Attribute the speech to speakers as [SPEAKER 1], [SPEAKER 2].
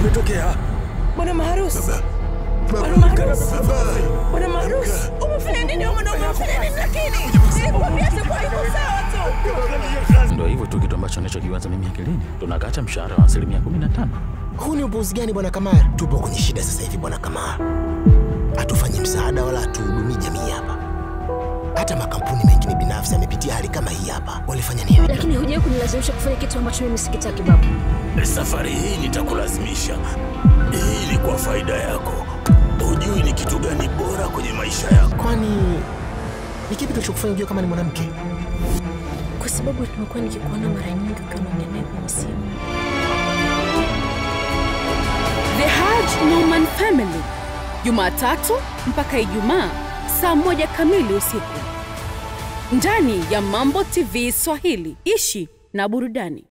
[SPEAKER 1] kimetokea?
[SPEAKER 2] Bwana maharusi, bwana
[SPEAKER 3] Baba,
[SPEAKER 2] maharusi,
[SPEAKER 3] baba.
[SPEAKER 2] bwana maharusi, umefanya nini wewe mwanaume? Umefanya nini lakini? Nilikwambia sikuwa iko sawa tu.
[SPEAKER 1] Ndio hivyo tu, kitu ambacho nachokiwaza mimi akilini, tunakata mshahara wa asilimia 15.
[SPEAKER 4] Huu ni upuuzi gani bwana Kamara? Tupo kwenye shida sasa hivi bwana Kamara, hatufanyi msaada wala hatuhudumii jamii hapa. Hata makampuni mengine binafsi yamepitia hali kama hii hapa, walifanya nini?
[SPEAKER 5] lakini hujawahi kunilazimisha kufanya kitu ambacho mimi sikitaki babu.
[SPEAKER 3] Safari hii nitakulazimisha. Hii ni kwa faida yako. Hujui ni kitu gani bora kwenye maisha yako.
[SPEAKER 4] Kwani ni kipi kilichokufanya ujue kama ni mwanamke?
[SPEAKER 5] Kwa sababu nimekuwa nikikuona mara nyingi ukiwa unaongea naye kwenye simu.
[SPEAKER 6] The Haj Norman Family, Jumatatu mpaka Ijumaa saa moja kamili usiku ndani ya Mambo TV Swahili. Ishi na burudani.